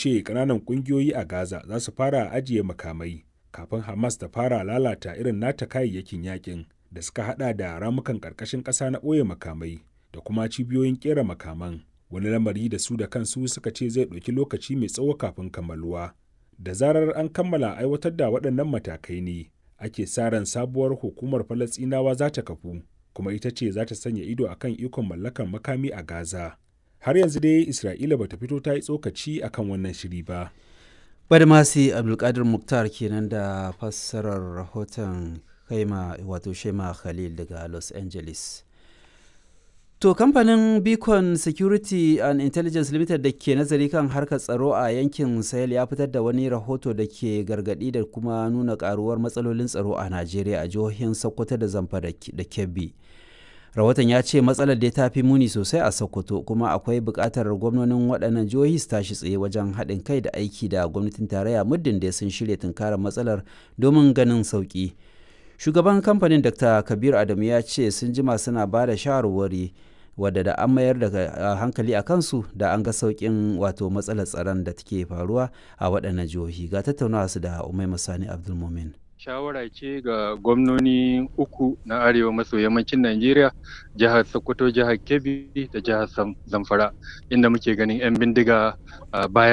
ce ƙananan ƙungiyoyi a Gaza za su fara ajiye makamai kafin Hamas ta fara lalata irin nata kayayyakin yakin da suka hada da ramukan ƙarƙashin ƙasa na ɓoye makamai da kuma cibiyoyin ƙera makaman wani lamari da su da kansu suka ce zai ɗauki lokaci mai tsawo kafin kammaluwa. Da zarar an kammala aiwatar da waɗannan matakai ne ake sa ran sabuwar hukumar Falasɗinawa za ta kafu kuma ita ce za ta sanya ido akan ikon mallakar makami a Gaza. Har yanzu dai Isra'ila bata fito ta yi tsokaci akan wannan shiri ba. Badmasi Abdulkadir Muktar kenan da fassarar rahoton Kaima wato Shema Khalil daga Los Angeles. To kamfanin Beacon Security and Intelligence Limited da ke nazari kan harkar tsaro a yankin Sahel ya fitar da wani rahoto da ke gargadi da kuma nuna karuwar matsalolin tsaro a Najeriya a jihohin Sokoto da Zamfara da Kebbi. Rahoton ya ce matsalar da ta fi muni sosai a Sokoto kuma akwai buƙatar gwamnonin waɗannan jihohi su tashi tsaye wajen haɗin kai da aiki da gwamnatin tarayya muddin da sun shirya tunkarar matsalar domin ganin sauƙi. Shugaban kamfanin Dr. Kabir Adamu ya ce sun jima suna ba da shawarwari wadda da an mayar da hankali a kansu da an ga sauƙin wato matsalar tsaron da take faruwa a waɗannan jihohi ga tattaunawa su da umai masani abdulmumin shawara ce ga gwamnoni uku na arewa maso yammacin najeriya jihar sokoto jihar kebbi da jihar zamfara inda muke ganin 'yan bindiga bayan